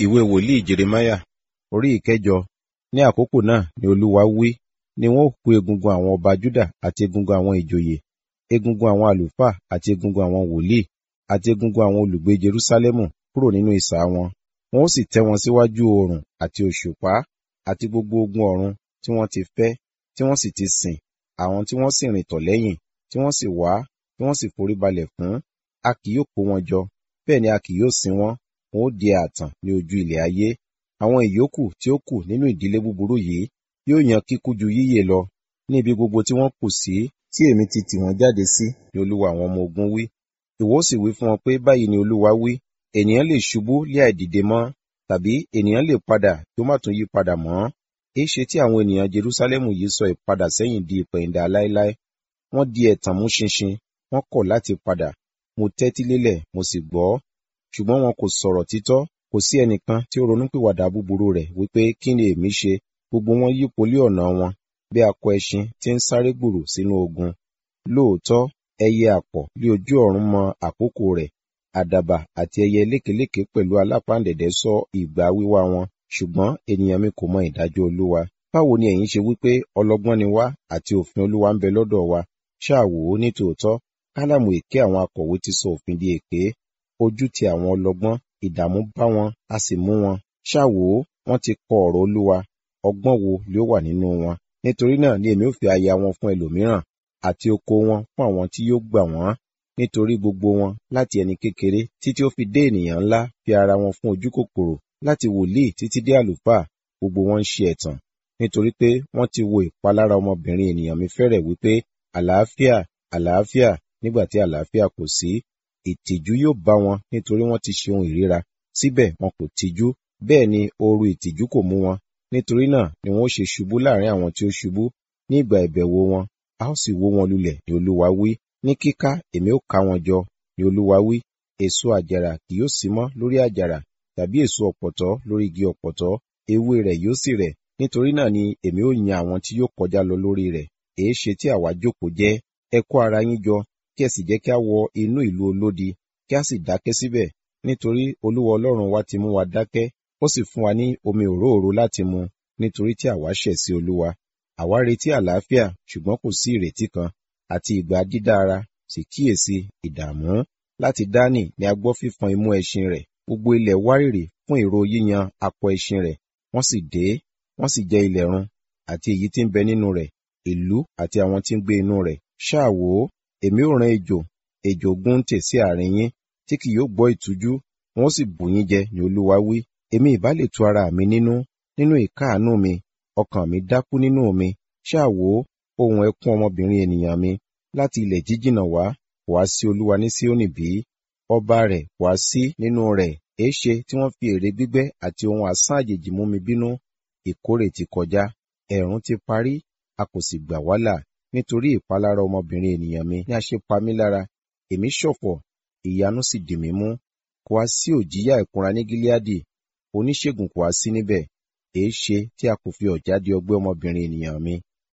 ìwé wòlíì jeremáyà orí ìkẹjọ ní àkókò náà ni olúwa wí ni wọn ó kó egungun àwọn ọba juda àti egungun àwọn ìjòyè egungun àwọn àlùfáà àti egungun àwọn wòlíì àti egungun àwọn olùgbé jerúsálẹ́mù kúrò nínú ìsà wọn wọn ó sì tẹ́ wọn síwájú oòrùn àti òṣùpá àti gbogbo ogun ọ̀run tí wọ́n ti fẹ́ tí wọ́n sì ti sìn àwọn tí wọ́n sì rìn tọ̀ lẹ́yìn tí wọ́n sì wá tí wọ́n sì forí balẹ̀ fún a kì yóò kó wọn jọ bẹ́ẹ̀ ni a kì yóò sin wọn wọn ó di ààtàn ní ojú ilẹ̀ ayé àwọn ìyókù tí ó kù nínú ìdílé búburú yìí yóò yan kíkú ju yíyè lọ ní ibi gbogbo tí wọ́n kù sí tí èmi ti tì wọ́n jáde sí ni olúwa àwọn ọmọ ogun wí ìwọ sì wí fún wọn pé báyìí ni olúwa wí ènìyàn lè ṣubú lé àìdìde mọ́ tàbí ènìyàn lè padà tó má tún yí padà mọ́ èéṣe tí àwọn ènìyàn jerúsálẹ́mù yìí sọ ìpadà sẹ́yìn di ìpẹ̀yìndà láéláé wọ́n di ẹ̀tàn mú ṣinṣin wọ́n kọ̀ láti padà mo tẹ́tí lélẹ̀ mo sì gbọ́ ṣùgbọ́n wọn kò sọ̀rọ̀ títọ́ kò sí ẹnìkan tí ó ronúpìwàdà búburú rẹ̀ wípé kí ni èmi ṣe gbogbo wọn yípo lé ọ̀nà wọn bí akọ ẹṣin tí ń sáré gbùrù sínú ogun lóòótọ́ ẹyẹ àpọ̀ lé ojú ọ̀run mọ àkókò rẹ̀ àdàbà àti ẹyẹ lékeléké pẹ̀lú alápáǹdẹ̀dẹ̀ sọ ìgbà wíwá wọn ṣùgbọ́n ènìyàn mi kò mọ ìdájọ́ olúwa báwo ni ẹ̀yin ṣe wípé ọlọ́gbọ́n ni wá àti òfin olúwa ń bẹ lọ́dọ̀ wa ṣáà wò ó ní tòótọ́ kálámù èké àwọn akọ̀wé ti sọ òfin di èké ojú ti àwọn ọlọ́gbọ́n ìdààmú bá wọn a sì mú wọn ṣáà wò ó wọ́n ti kọ ọ̀rọ̀ olúwa ọgbọ́n wo ló wà nínú wọn nítorí náà ni èmi ò fi aya wọn fún ẹlòmíràn àti oko wọn fún àwọn tí yóò gbà wọ́n nítorí gbogbo wọn láti ẹni kékeré títí ó fi dé ènìyàn ńlá fi ara wọn fún ojú kòkòrò láti wòlíì títí dé àlùfáà gbogbo wọn ń ṣe ẹ̀tàn nítorí pé wọ́n ti wo ìpalára ọmọbìnrin ènìyàn mi fẹ́rẹ̀ wípé àlàáfíà àlàáfíà nígbà tí àlàáfíà kò sí ìtìjú yóò bá wọn nítorí wọ́n ti ṣe ohun ìríra síbẹ̀ wọn kò tijú bẹ́ẹ̀ ni ooru ìtìjú kò mú wọn nítorí náà ni wọn ó ṣe ṣubú láàrin àwọn tí ó ṣubú ní ìgbà ìbẹ̀wò wọn a ó sì wó wọn lulẹ̀ ni olúwa wí ní kíká èmi ó ká wọn jọ ni olúwa wí èso àjàrà kì yóò sí mọ́ lórí àjàrà tàbí èso ọ̀pọ̀tọ́ lórí igi ọ̀pọ̀tọ́ ewé rẹ̀ yóò sì rẹ̀ nítorí náà ni èmi ó yan àwọn tí yóò kọjá lọ lórí rẹ̀ èé ṣe tí àwa jókòó jẹ́ ẹ kó ara yín jọ kí ẹ sì jẹ́ kí a wọ inú ìlú olódi kí a sì dákẹ́ síbẹ̀ nítorí olúwa ọlọ́run wa ti mú wa dákẹ́ ó sì fún wa ní omi òróòro láti mu nítorí tí àwa ṣẹ̀ sí olúwa àwa retí àlàáfíà ṣùgbọ́n kò sí ìrètí kan àti ìgbà dídá ara sì kíyèsí ìdààmú láti dání ni a gbọ́ fífọn imú ẹṣin rẹ̀ gbogbo ilẹ̀ wárìrì fún ìró yíyan akọ ẹṣin rẹ̀ wọ́n sì dé wọ́n sì jẹ ilẹ̀ run àti èyí tí ń bẹ nínú rẹ̀ ìlú àti àwọn tí ń gbé inú rẹ̀ ṣáà wò ó èmi ò rán ejò ejò gúntè sí àárín yín tí kì yóò gbọ́ ìtújú wọn ó sì bù yín jẹ ní olúwa wí èmi ìbá lè tu ara mi nínú nínú ìkáàánú mi ọkàn mi dákú nínú mi ṣáà wò ó ohun ẹkún ọmọbìnrin ènìyàn mi láti ilẹ̀ jíjìnà wá wá sí olúwa ní síónì bí ọba rẹ̀ wá sí nínú rẹ̀ èéṣe tí wọ́n fi èrè gbígbẹ́ àti ohun asán àjèjì mú mi bínú ìkórè ti kọjá ẹ̀rùn ti parí a kò sì gbà wá là nítorí ìpalára ọmọbìnrin ènìyàn mi ní a ṣe pa mí lára èmi ṣọ̀fọ̀ ìyanu sì dì mí mú kò wá sí òjíyà ìkunra ní gíláàdì oníṣègùn kò wá sí níbẹ̀ èé ṣe tí a kò fi ọ̀já di ọgbẹ́ ọmọbìnrin ènìyàn mi